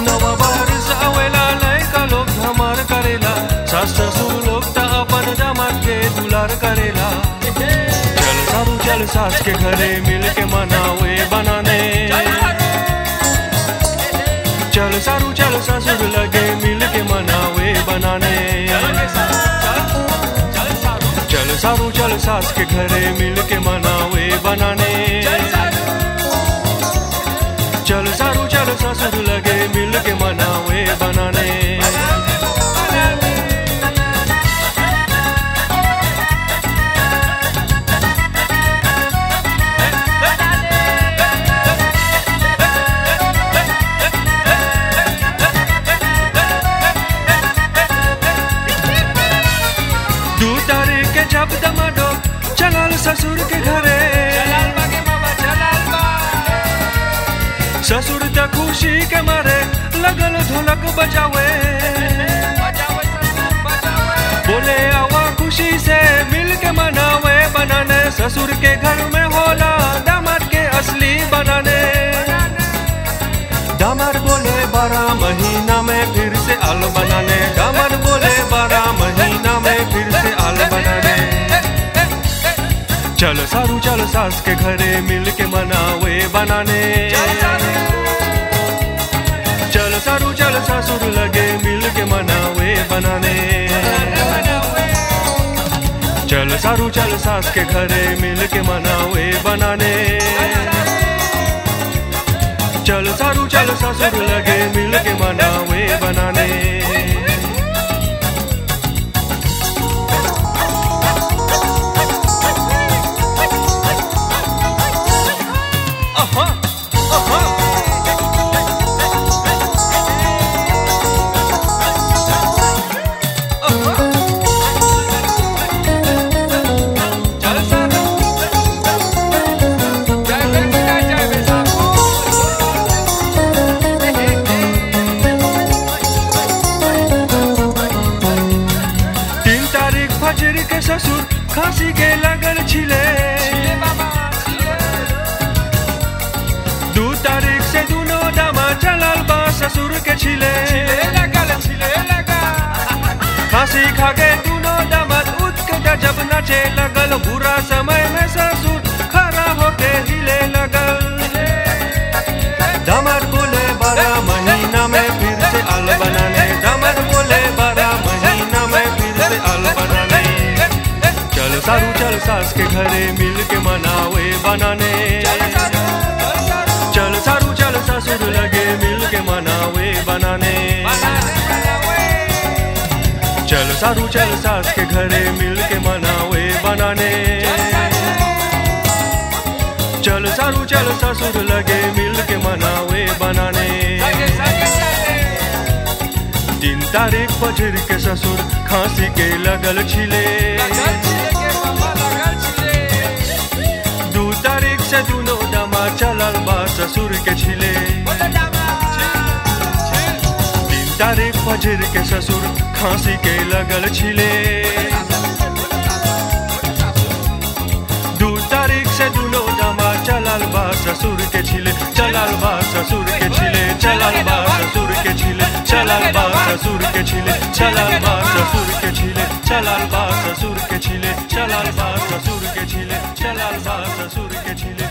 नवा बारिश आवेला लइका लोग धमार करेला सास ससुर लोग त अपन दामाद के दुलार करेला चल सारू चल सास के घरे मिल के मनावे बनाने चल सारू चल ससुर लगे मिल के मनावे बनाने चल सारू चल सास के घरे मिल के मनावे बनाने चल सारू चल ससुर लगे मिल के मनावे बनाने दू तारीख के जब दमाडो चलल ससुर के घरे ससुर त खुशी के मारे लगल ढोलक बजावे बोले आवा खुशी से मिल के मनावे बनाने ससुर के घर में होला दामाद के असली बनाने दामाद बोले बारह महीना में फिर से आल बनाने दामाद बोले बारह महीना में फिर से आल बनाने चल सारू चल सास के घरे मिल के मनावे बनाने चल सारू चल ससुर लगे मिल के मनावे बनाने चल सारू चल सास के घरे मिल के मनावे बनाने चल सारू चल ससुर लगे मिल के मनावे बनाने अहा, अहा। तीन तारीख फजर के ससुर खांसी के लगल छिले दू तारीख से दोनों दामा चलल बा ससुर के छिले खांसी खा के दोनों दामाद उठ के गजब नाचे लगल बुरा समय में ससुर खड़ा होके हिले लगल दामाद बोले बारह महीना में फिर से आल बनाने दामाद बोले बारह महीना में फिर से आल बनाने चल सारू चल सास के घरे मिल के मनावे बनाने चल सारू चल ससुर लगे मिल के मनावे बनाने चल सारू चल सास के घरे मिल के मनावे बनाने चल सारू चल ससुर लगे मिल के मनावे बनाने तीन तारीख फजर के ससुर खांसी के लगल छिले दू तारीख से दोनों दमा चलल बा ससुर के छिले तीन तारीख फजर के ससुर खांसी के लगल छिले दू तारीख से दोनों दमा चलल बा ससुर के छिले चलल बा ससुर के छिले चलल बा ससुर के छिले चलल बा ससुर के छिले चलल बा ससुर के छिले चलल बा ससुर के छिले चलल बा ससुर के छिले चलल बा ससुर के छिले